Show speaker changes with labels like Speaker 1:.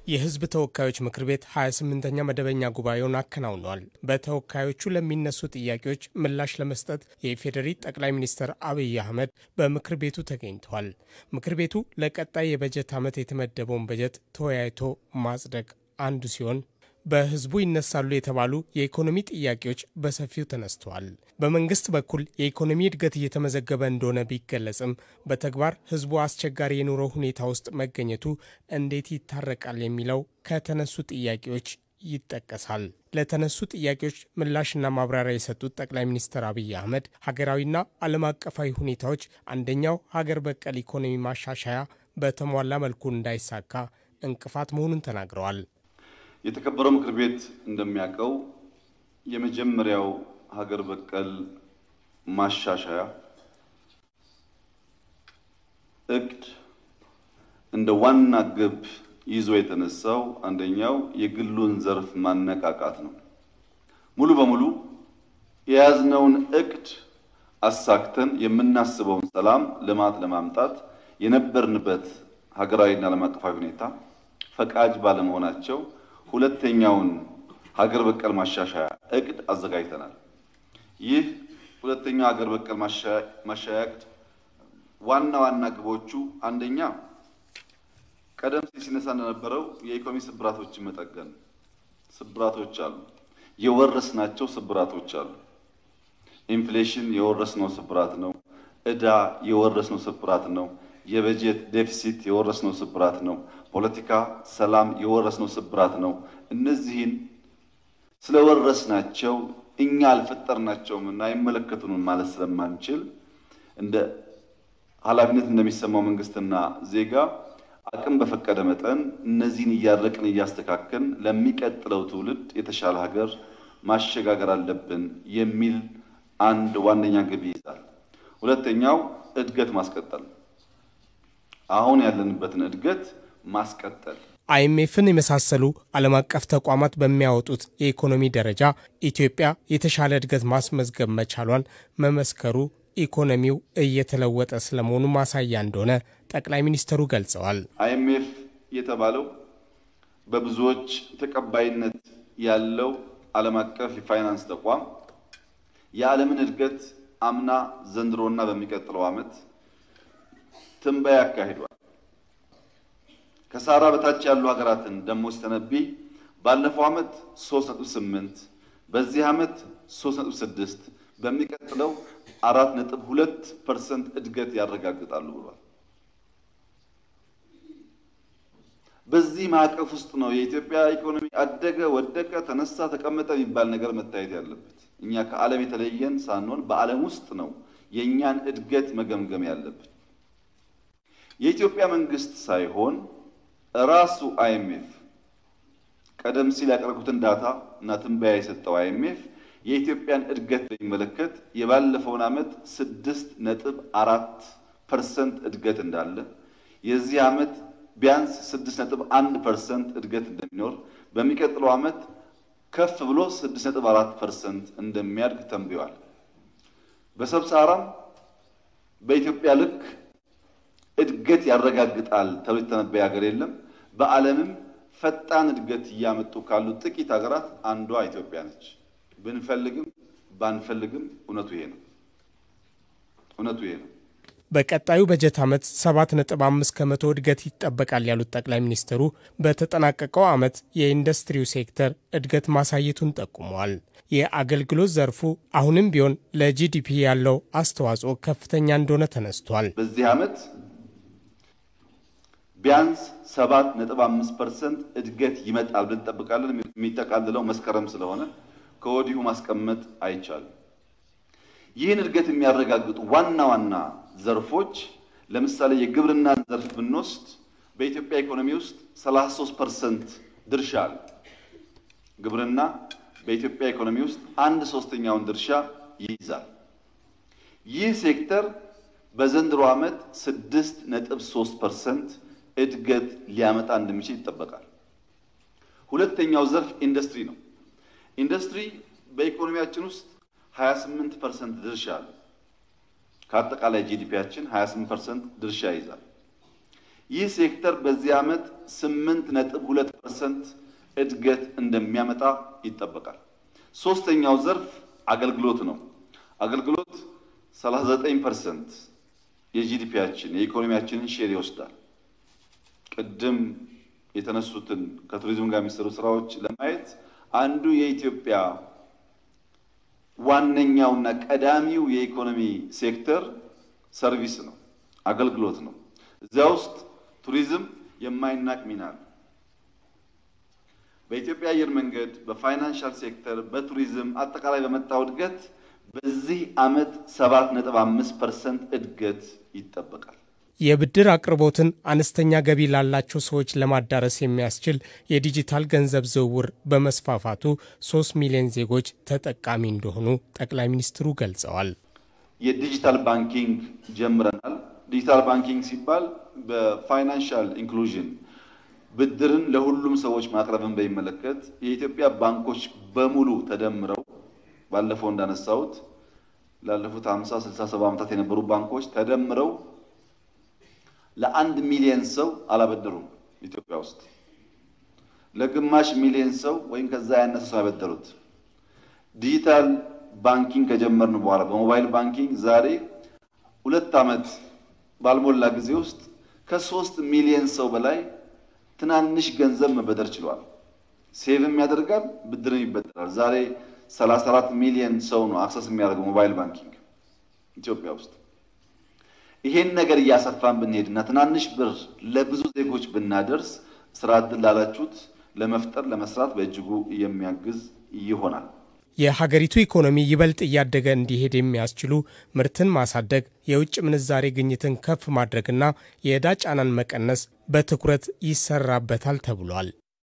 Speaker 1: የሕዝብ ተወካዮች ምክር ቤት 28ኛ መደበኛ ጉባኤውን አከናውኗል። በተወካዮቹ ለሚነሱ ጥያቄዎች ምላሽ ለመስጠት የኢፌዴሪ ጠቅላይ ሚኒስትር አብይ አህመድ በምክር ቤቱ ተገኝተዋል። ምክር ቤቱ ለቀጣይ የበጀት ዓመት የተመደበውን በጀት ተወያይቶ ማጽደቅ አንዱ ሲሆን በህዝቡ ይነሳሉ የተባሉ የኢኮኖሚ ጥያቄዎች በሰፊው ተነስተዋል። በመንግስት በኩል የኢኮኖሚ እድገት እየተመዘገበ እንደሆነ ቢገለጽም በተግባር ህዝቡ አስቸጋሪ የኑሮ ሁኔታ ውስጥ መገኘቱ እንዴት ይታረቃል የሚለው ከተነሱ ጥያቄዎች ይጠቀሳል። ለተነሱ ጥያቄዎች ምላሽና ማብራሪያ የሰጡት ጠቅላይ ሚኒስትር አብይ አህመድ ሀገራዊና ዓለም አቀፋዊ ሁኔታዎች አንደኛው ሀገር በቀል ኢኮኖሚ ማሻሻያ በተሟላ መልኩ እንዳይሳካ እንቅፋት መሆኑን ተናግረዋል።
Speaker 2: የተከበረው ምክር ቤት እንደሚያውቀው የመጀመሪያው ሀገር በቀል ማሻሻያ እቅድ እንደ ዋና ግብ ይዞ የተነሳው አንደኛው የግሉን ዘርፍ ማነቃቃት ነው። ሙሉ በሙሉ የያዝነውን እቅድ አሳክተን የምናስበውን ሰላም፣ ልማት ለማምጣት የነበርንበት ሀገራዊና ዓለም አቀፋዊ ሁኔታ ፈቃጅ ባለመሆናቸው ሁለተኛውን ሀገር በቀል ማሻሻያ እቅድ አዘጋጅተናል። ይህ ሁለተኛው ሀገር በቀል ማሻሻያ እቅድ ዋና ዋና ግቦቹ አንደኛ ቀደም ሲል ሲነሳ እንደነበረው የኢኮኖሚ ስብራቶችን መጠገን። ስብራቶች አሉ፣ የወረስናቸው ስብራቶች አሉ። ኢንፍሌሽን የወረስነው ስብራት ነው። ዕዳ የወረስነው ስብራት ነው። የበጀት ዴፊሲት የወረስነው ስብራት ነው። ፖለቲካ ሰላም የወረስነው ስብራት ነው። እነዚህን ስለወረስናቸው እኛ አልፈጠርናቸውም እና አይመለከቱንም ማለት ስለማንችል እንደ ኃላፊነት እንደሚሰማው መንግስትና ዜጋ አቅም በፈቀደ መጠን እነዚህን እያረቅን እያስተካከልን ለሚቀጥለው ትውልድ የተሻለ ሀገር ማሸጋገር አለብን የሚል አንድ ዋነኛ ግብ ይይዛል። ሁለተኛው እድገት ማስቀጠል አሁን ያለንበትን እድገት ማስቀጠል
Speaker 1: አይኤምኤፍን የመሳሰሉ ዓለም አቀፍ ተቋማት በሚያወጡት የኢኮኖሚ ደረጃ ኢትዮጵያ የተሻለ እድገት ማስመዝገብ መቻሏን መመስከሩ ኢኮኖሚው እየተለወጠ ስለመሆኑ ማሳያ እንደሆነ ጠቅላይ ሚኒስትሩ ገልጸዋል።
Speaker 2: አይኤምኤፍ የተባለው በብዙዎች ተቀባይነት ያለው ዓለም አቀፍ የፋይናንስ ተቋም የዓለምን እድገት አምና ዘንድሮና በሚቀጥለው ዓመት ትንበያ ያካሂዷል። ከሳራ በታች ያሉ ሀገራትን ደግሞ ሲተነብይ ባለፈው ዓመት 3.8 በዚህ ዓመት 3.6 በሚቀጥለው 4.2 ፐርሰንት እድገት ያረጋግጣሉ ብሏል። በዚህ ማዕቀፍ ውስጥ ነው የኢትዮጵያ ኢኮኖሚ አደገ፣ ወደቀ፣ ተነሳ፣ ተቀመጠ የሚባል ነገር መታየት ያለበት። እኛ ከዓለም የተለየን ሳንሆን በዓለም ውስጥ ነው የእኛን እድገት መገምገም ያለብን። የኢትዮጵያ መንግስት ሳይሆን ራሱ አይኤምኤፍ ቀደም ሲል ያቀረብኩትን ዳታ እና ትንበያ የሰጠው አይኤምኤፍ የኢትዮጵያን እድገት በሚመለከት የባለፈውን ዓመት ስድስት ነጥብ አራት ፐርሰንት እድገት እንዳለ የዚህ ዓመት ቢያንስ ስድስት ነጥብ አንድ ፐርሰንት እድገት እንደሚኖር በሚቀጥለው ዓመት ከፍ ብሎ ስድስት ነጥብ አራት ፐርሰንት እንደሚያድግ ተንብዮአል። በሰብሳራም በኢትዮጵያ ልክ እድገት ያረጋግጣል ተብሎ የተነበየ ሀገር የለም። በዓለምም ፈጣን እድገት እያመጡ ካሉ ጥቂት ሀገራት አንዷ ኢትዮጵያ ነች። ብንፈልግም ባንፈልግም እውነቱ ይሄ ነው። እውነቱ ይሄ ነው።
Speaker 1: በቀጣዩ በጀት ዓመት 7.5 ከመቶ እድገት ይጠበቃል ያሉት ጠቅላይ ሚኒስትሩ በተጠናቀቀው ዓመት የኢንዱስትሪው ሴክተር እድገት ማሳየቱን ጠቁመዋል። የአገልግሎት ዘርፉ አሁንም ቢሆን ለጂዲፒ ያለው አስተዋጽኦ ከፍተኛ እንደሆነ ተነስቷል።
Speaker 2: በዚህ ዓመት ቢያንስ 7.5 ፐርሰንት እድገት ይመጣል ብለን እንጠብቃለን። የሚጠቃልለው መስከረም ስለሆነ ከወዲሁ ማስቀመጥ አይቻልም። ይህን እድገት የሚያረጋግጡ ዋና ዋና ዘርፎች ለምሳሌ የግብርናን ዘርፍ ብንወስድ በኢትዮጵያ ኢኮኖሚ ውስጥ 33 ፐርሰንት ድርሻ አለ። ግብርና በኢትዮጵያ ኢኮኖሚ ውስጥ አንድ ሶስተኛውን ድርሻ ይይዛል። ይህ ሴክተር በዘንድሮ ዓመት 6.3 ፐርሰንት እድገት ሊያመጣ እንደሚችል ይጠበቃል። ሁለተኛው ዘርፍ ኢንዱስትሪ ነው። ኢንዱስትሪ በኢኮኖሚያችን ውስጥ 28 ፐርሰንት ድርሻ አለ። ከአጠቃላይ ጂዲፒያችን 28 ፐርሰንት ድርሻ ይይዛል። ይህ ሴክተር በዚህ ዓመት 8.2 ፐርሰንት እድገት እንደሚያመጣ ይጠበቃል። ሶስተኛው ዘርፍ አገልግሎት ነው። አገልግሎት 39 ፐርሰንት የጂዲፒያችን የኢኮኖሚያችንን ሼር ይወስዳል። ቅድም የተነሱትን ከቱሪዝም ጋር የሚሰሩ ስራዎች ለማየት አንዱ የኢትዮጵያ ዋነኛውና ቀዳሚው የኢኮኖሚ ሴክተር ሰርቪስ ነው፣ አገልግሎት ነው። እዚያ ውስጥ ቱሪዝም የማይናቅ ሚና አለ። በኢትዮጵያ አየር መንገድ፣ በፋይናንሻል ሴክተር፣ በቱሪዝም አጠቃላይ በመጣው እድገት በዚህ ዓመት 7.5 ፐርሰንት እድገት ይጠበቃል።
Speaker 1: የብድር አቅርቦትን አነስተኛ ገቢ ላላቸው ሰዎች ለማዳረስ የሚያስችል የዲጂታል ገንዘብ ዝውውር በመስፋፋቱ 3 ሚሊዮን ዜጎች ተጠቃሚ እንደሆኑ ጠቅላይ ሚኒስትሩ ገልጸዋል።
Speaker 2: የዲጂታል ባንኪንግ ጀምረናል። ዲጂታል ባንኪንግ ሲባል በፋይናንሻል ኢንክሉዥን ብድርን ለሁሉም ሰዎች ማቅረብን በሚመለከት የኢትዮጵያ ባንኮች በሙሉ ተደምረው ባለፈው እንዳነሳሁት ላለፉት 50 60 70 ዓመታት የነበሩ ባንኮች ተደምረው ለአንድ ሚሊየን ሰው አላበደሩም። ኢትዮጵያ ውስጥ ለግማሽ ሚሊየን ሰው ወይም ከዛ ያነሰ ሰው ያበደሩት። ዲጂታል ባንኪንግ ከጀመርን በኋላ በሞባይል ባንኪንግ ዛሬ ሁለት ዓመት ባልሞላ ጊዜ ውስጥ ከሶስት ሚሊየን ሰው በላይ ትናንሽ ገንዘብ መበደር ችሏል። ሴቭም ያደርጋል፣ ብድርም ይበደራል። ዛሬ 34 ሚሊየን ሰው ነው አክሰስ የሚያደርገው ሞባይል ባንኪንግ ኢትዮጵያ ውስጥ። ይሄን ነገር እያሰፋን ብንሄድና ትናንሽ ብር ለብዙ ዜጎች ብናደርስ ስራ ዕድል ላላችሁት ለመፍጠር ለመስራት በእጅጉ የሚያግዝ ይሆናል።
Speaker 1: የሀገሪቱ ኢኮኖሚ ይበልጥ እያደገ እንዲሄድ የሚያስችሉ ምርትን ማሳደግ፣ የውጭ ምንዛሬ ግኝትን ከፍ ማድረግና የዕዳ ጫናን መቀነስ በትኩረት ይሰራበታል ተብሏል።